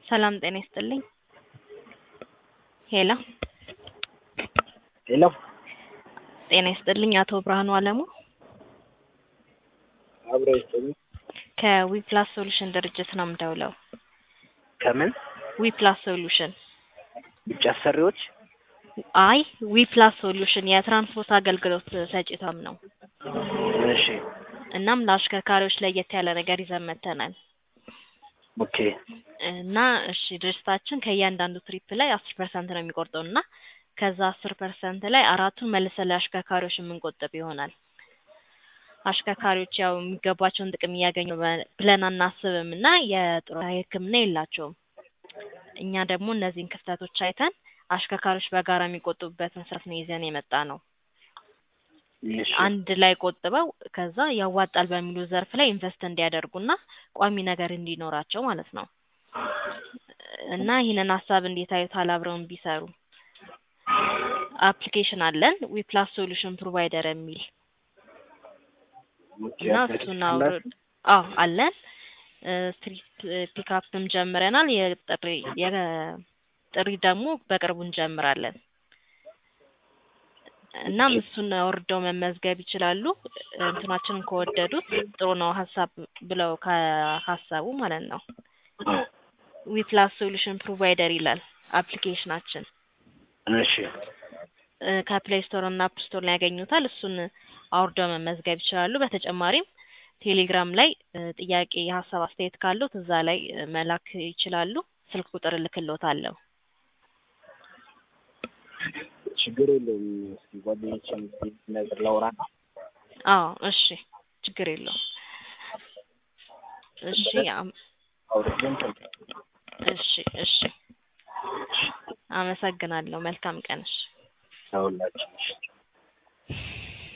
ሰላም ጤና ይስጥልኝ። ሄሎ ሄሎ ጤና ይስጥልኝ። አቶ ብርሃኑ አለሙ አብሮ ይስጥልኝ። ከዊፕላስ ሶሉሽን ድርጅት ነው የምደውለው። ከምን ዊፕላስ ሶሉሽን ውጭ አሰሪዎች? አይ ዊፕላስ ሶሉሽን የትራንስፖርት አገልግሎት ሰጪ ተቋም ነው። እሺ እናም ለአሽከርካሪዎች ለየት ያለ ነገር ይዘን መጥተናል ኦኬ እና እሺ ድርጅታችን ከእያንዳንዱ ትሪፕ ላይ አስር ፐርሰንት ነው የሚቆርጠው እና ከዛ አስር ፐርሰንት ላይ አራቱን መልሰን ለአሽከርካሪዎች የምንቆጥብ ይሆናል። አሽከርካሪዎች ያው የሚገባቸውን ጥቅም እያገኙ በ- ብለን አናስብም እና የጡረታ ሕክምና የላቸውም። እኛ ደግሞ እነዚህን ክፍተቶች አይተን አሽከርካሪዎች በጋራ የሚቆጥቡበትን ስርዓት ነው ይዘን የመጣ ነው። እሺ አንድ ላይ ቆጥበው ከዛ ያዋጣል በሚሉ ዘርፍ ላይ ኢንቨስት እንዲያደርጉና ቋሚ ነገር እንዲኖራቸው ማለት ነው። እና ይህንን ሀሳብ እንዴት አዩታል? አብረውን ቢሰሩ አፕሊኬሽን አለን ዊፕላስ ሶሉሽን ፕሮቫይደር የሚል ኦኬ እና አፕሊኬሽን እሱን ላይ አውርድ አዎ አለን። ስትሪት ፒካፕም ጀምረናል። የጥሪ የጥሪ ደግሞ በቅርቡ እንጀምራለን። እናም እሱን አውርደው መመዝገብ ይችላሉ። እንትናችንን ከወደዱት ጥሩ ነው ሀሳብ ብለው ካሰቡ ማለት ነው። ዊፕላስ ሶሉሽን ፕሮቫይደር ይላል አፕሊኬሽናችን። እሺ እ ከፕሌይ ስቶር እና አፕ ስቶር ላይ ያገኙታል። እሱን አውርደው መመዝገብ ይችላሉ። በተጨማሪም ቴሌግራም ላይ እ ጥያቄ፣ የሀሳብ አስተያየት ካሉት እዛ ላይ እ መላክ ይችላሉ። ስልክ ቁጥር እልክልዎታለሁ። ችግር የለውም። እስኪ ጓደኞቼን ነገር ላውራና አዎ እሺ፣ ችግር የለውም። እሺ አም- አውርደን እሺ እሺ፣ አመሰግናለሁ። መልካም ቀን። እሺ ተውላችሁ